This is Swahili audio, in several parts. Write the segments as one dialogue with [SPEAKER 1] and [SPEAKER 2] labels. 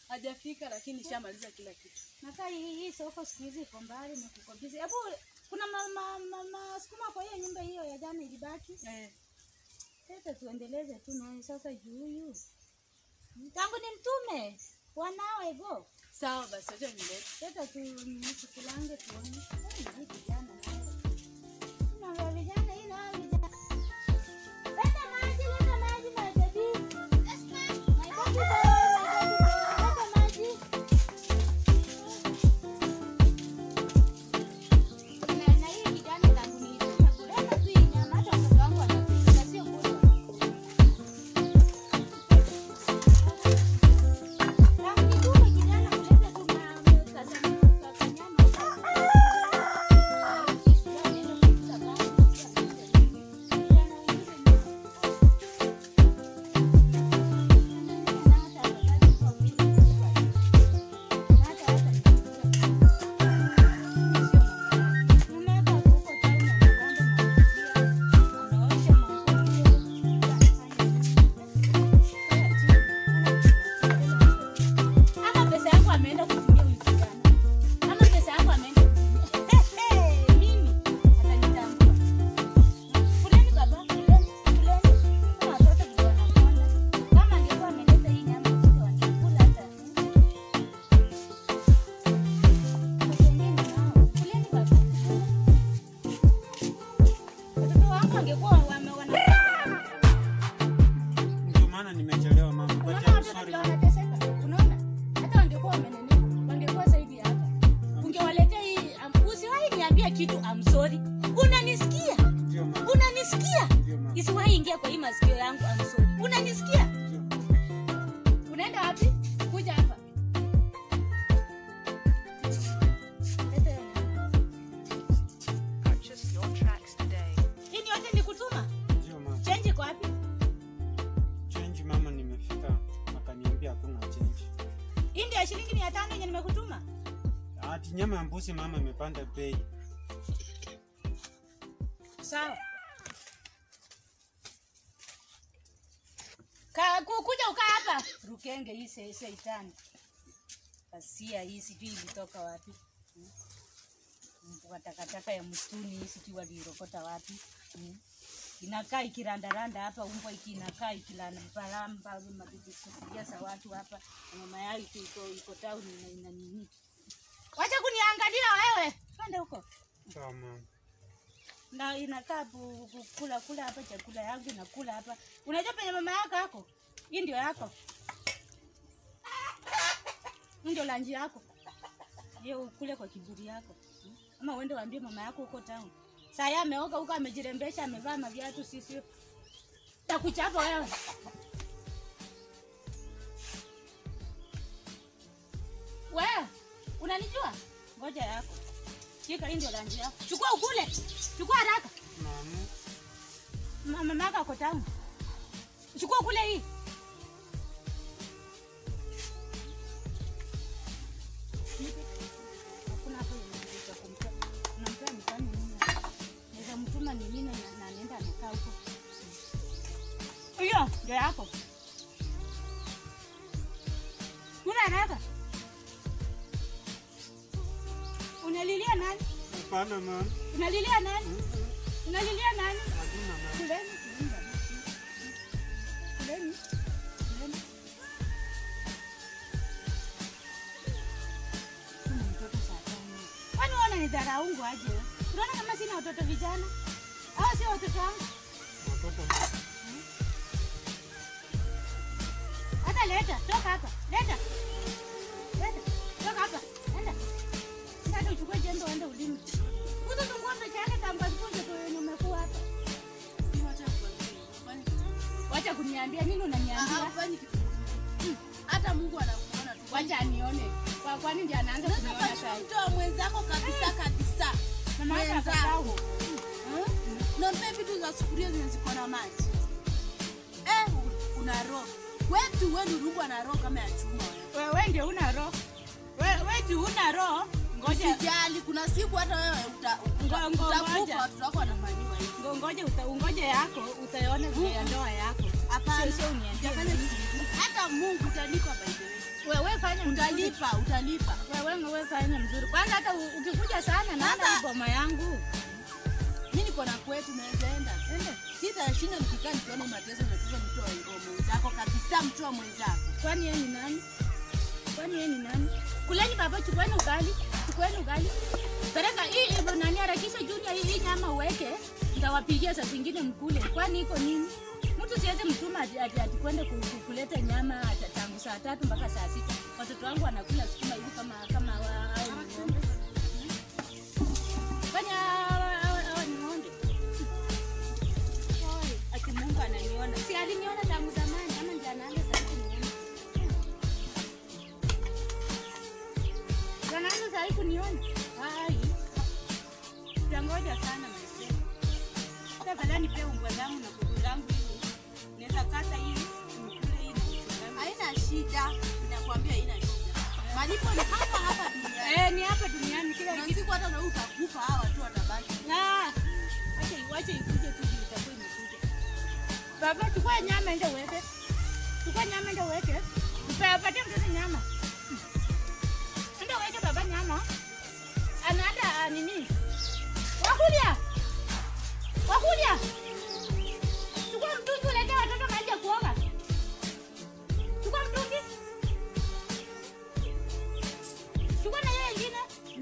[SPEAKER 1] Hajafika lakini shamaliza kila kitu.
[SPEAKER 2] Nakaa hii hii soko siku hizi iko mbali na kuko busy. Hebu kuna ma, ma, ma, ma, sukuma kwa hiyo nyumba hiyo ya jana ilibaki.
[SPEAKER 1] Eh.
[SPEAKER 2] Sasa tuendeleze tu naye sasa juu huyu. Tangu ni mtume wanawe go.
[SPEAKER 1] Sawa basi acha nilete.
[SPEAKER 2] Sasa tu mchukulange tuone. Eh, hii kijana naye. Na vijana hii na vijana. Leta maji, leta maji my baby. Yes ma'am. My baby boy, my baby boy. Leta maji. Na na hii kijana tangu ni kuleta tu hii nyama hata mtoto wangu anapika sio kula. Tangu nitume kijana kuleta tu ma- kasa- kanyama. Ama pesa yangu ameenda kutumia huyu kijana. Ama pesa yangu ameenda kutumia. Mimi atanitambua. Kuleni baba, kuleni, kuleni. Kama watoto ndio wanakonda. Kama angekuwa ameleta hii nyama wote wangekula hata. Wengine nao, kuleni baba. Watoto wangu wangekuwa wame- wana-
[SPEAKER 3] Ndio maana nimechelewa mama. But
[SPEAKER 2] Unaona
[SPEAKER 3] I'm
[SPEAKER 2] watoto
[SPEAKER 3] sorry.
[SPEAKER 2] ndio wanateseka. Unaona? Hata wangekuwa wamenenepa, wangekuwa zaidi ya hapa. Ungewaletea hii, um, usiwahi niambia kitu I'm sorry. Unanisikia?
[SPEAKER 3] Ndio mama.
[SPEAKER 2] Unanisikia?
[SPEAKER 3] Ndio mama.
[SPEAKER 2] Isiwahi ingia kwa hii masikio yangu I'm sorry. Unanisikia?
[SPEAKER 3] Ndio.
[SPEAKER 2] Unaenda wapi? Kuja hapa. Leta hiyo nyama.
[SPEAKER 4] Purchase your tracks today.
[SPEAKER 2] Hii ni yote nikutuma?
[SPEAKER 3] Ndio mama.
[SPEAKER 2] Change iko wapi?
[SPEAKER 3] Change mama, nimefika akaniambia hakuna change.
[SPEAKER 2] Hii ndio ya shilingi mia tano yenye nimekutuma.
[SPEAKER 3] Ati nyama ya mbuzi mama imepanda bei.
[SPEAKER 2] Sawa. Ka, kukuja ukaa hapa. Rukenge hii se- seitani. Kasia hii sijui ilitoka wapi. Hmm. Kwa takataka ya msituni hii sijui walirokota wapi. Hmm. Inakaa ikirandaranda hapa, umbwa iki inakaa ikilambalamba sufuria za watu hapa. Na mama yao iko iko, iko town ina, ina nini. Wacha kuniangalia wewe. Kwenda huko
[SPEAKER 3] Sawa mama.
[SPEAKER 2] na inakaa bu- bu- kula kula hapa chakula yangu nakula hapa. Unajua penye mama yako yako, hii ndio yako, hii ndio lanji yako, hiyo ukule kwa kiburi yako, Hmm? ama uende waambie mama yako huko town. Saa yeye ameoga huko, amejirembesha, amevaa maviatu, sisi takuchapa wewe. Wewe unanijua? Ngoja yako, shika, hii ndio lanji yako, chukua ukule, chukua haraka.
[SPEAKER 3] Mama.
[SPEAKER 2] Ma- mama yako ako town. Chukua kule hii. Nipe. Hakuna hapo yenye cha kumpa. Unampea mtani nini? Naweza mtuma ni nini na na anaenda anakaa huko. Hiyo ndio yako. Kuna haraka. Unalilia nani?
[SPEAKER 3] Hapana mama.
[SPEAKER 2] Unalilia nani?
[SPEAKER 3] Mm-mm.
[SPEAKER 2] Unalilia nani?
[SPEAKER 3] Hakuna mama.
[SPEAKER 2] Kuleni, kuleni baba. Kuleni. Kuleni. Kuna mtoto saa tano. Kwani wewe unanidharaungu aje? wewe? Unaona kama sina watoto vijana? Au sio watoto wangu?
[SPEAKER 3] Watoto
[SPEAKER 2] Hata leta, toka hapa. Leta. Leta. Toka hapa. Enda. Sasa uchukue jembe uende ulime. Mtoto ng'ombe peke yake tangu asipoje kwa wenye umekuwa hapa. Wacha kuniambia nini unaniambia?
[SPEAKER 1] Hafanyi kitu. Hata Mungu anakuona tu.
[SPEAKER 2] Wacha anione. Kwa kwani ndiye anaanza
[SPEAKER 1] Unaweza
[SPEAKER 2] kuniona
[SPEAKER 1] fanya
[SPEAKER 2] sasa.
[SPEAKER 1] mtoa mwenzako kabisa kabisa.
[SPEAKER 2] Mama yako
[SPEAKER 1] mwenzako.
[SPEAKER 2] akasahau.
[SPEAKER 1] Nampea vitu za sufuria zenye ziko na maji. Eh, una roho. Wetu wewe ndugu na roho kama ya chuma. wewe.
[SPEAKER 2] Wewe ndio una roho. Wewe wewe tu una roho. Ngoja
[SPEAKER 1] Usijali, kuna siku hata wewe uta- uta-
[SPEAKER 2] Ngo- ngo- ngoja.
[SPEAKER 1] utakufa watoto wako wanafanyiwa hivi.
[SPEAKER 2] ngo- ngoja uta, ungoje yako utaona vile ya ndoa yako.
[SPEAKER 1] Hapana.
[SPEAKER 2] Sio sio uniambie.
[SPEAKER 1] Utafanya kitu kizuri. Hata Mungu utanipa by the way.
[SPEAKER 2] Wewe fanya fanya mzuri.
[SPEAKER 1] Utalipa, utalipa.
[SPEAKER 2] Wewe wewe fanya mzuri. Kwanza hata u- ukikuja sana naona
[SPEAKER 1] Sasa-
[SPEAKER 2] hii boma yangu.
[SPEAKER 1] Mimi niko na kwetu naweza enda.
[SPEAKER 2] Ende.
[SPEAKER 1] Sitashinda nikikaa nikiona mateso mateso mtu wa wa mwenzako kabisa, mtu wa mwenzako.
[SPEAKER 2] Kwani yeye ni nani? Kwani yeye ni nani? Kuleni baba, chukueni ugali, chukueni ugali. Peleka hii hivyo nani harakisha Junior hii, hii nyama uweke, nitawapigia saa zingine mkule. Kwani iko nini? Mtu siweze mtuma ati, ati, ati kwende ku- ku- kuleta nyama ata- tangu saa tatu mpaka saa sita. Watoto wangu wanakula sukuma hivi kama kama wa- hao ni ng'ombe. Kwani hawa hawa- hawa ni ng'ombe? Oi, ati Mungu ananiona. Si aliniona tangu zamani ama ndiye anaanza sasa kuniona. Anaanza sasa kuniona. Hai. Tangoja sana mzee. Sasa fadhali nipe ungwa zangu na kuku zangu hivi. Naweza kata hii, nikule hii na kuchanganya.
[SPEAKER 1] Haina shida, ninakwambia haina shida. Malipo ni hapa hapa duniani.
[SPEAKER 2] Eh, ni hapa duniani kila
[SPEAKER 1] Na
[SPEAKER 2] kitu.
[SPEAKER 1] siku hata na utakufa hawa tu watabaki.
[SPEAKER 2] Na acha iwache ikuje tu juu itakuwa imekuja. Baba, chukua nyama ende uweke. Chukua nyama ende uweke. Mpe patie mtoto nyama. Ende uweke baba nyama. Anaenda ah, nini? Wakulia. Wakulia. Chukua mtungi ulete watoto maji ya kuoga. Chukua mtungi. Chukua na yeye ingine.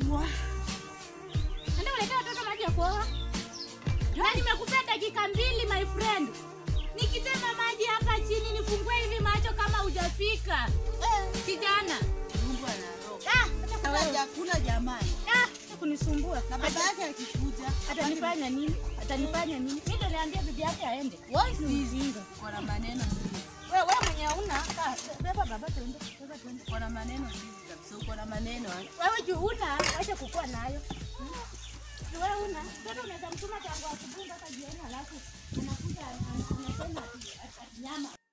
[SPEAKER 2] Enda ulete watoto maji ya kuoga. Na nimekupea dakika mbili my friend. Nikitema maji hapa chini nifungue hivi macho kama hujafika.
[SPEAKER 1] Eh,
[SPEAKER 2] Kijana.
[SPEAKER 1] Mungu anaroga.
[SPEAKER 2] Ah, hata
[SPEAKER 1] Kula
[SPEAKER 2] wewe.
[SPEAKER 1] chakula jamani.
[SPEAKER 2] Ah, hata kunisumbua.
[SPEAKER 1] Na baba yake akikuja,
[SPEAKER 2] Atanifanya nini? Atanifanya nini? Mimi ndo niambia bibi yake aende.
[SPEAKER 1] Wewe
[SPEAKER 2] Ni
[SPEAKER 1] si
[SPEAKER 2] ujinga.
[SPEAKER 1] uko na maneno sisi.
[SPEAKER 2] Wewe wewe mwenye una ah, beba baba tuende. Beba tuende.
[SPEAKER 1] Uko na maneno sisi kabisa. Uko na maneno. eh.
[SPEAKER 2] Wewe juu una acha kukua nayo. Hmm? Juu Wewe una. Sasa unaweza mtuma tangu asubuhi mpaka jioni alafu anakuja ana- anasema ati ati- ati nyama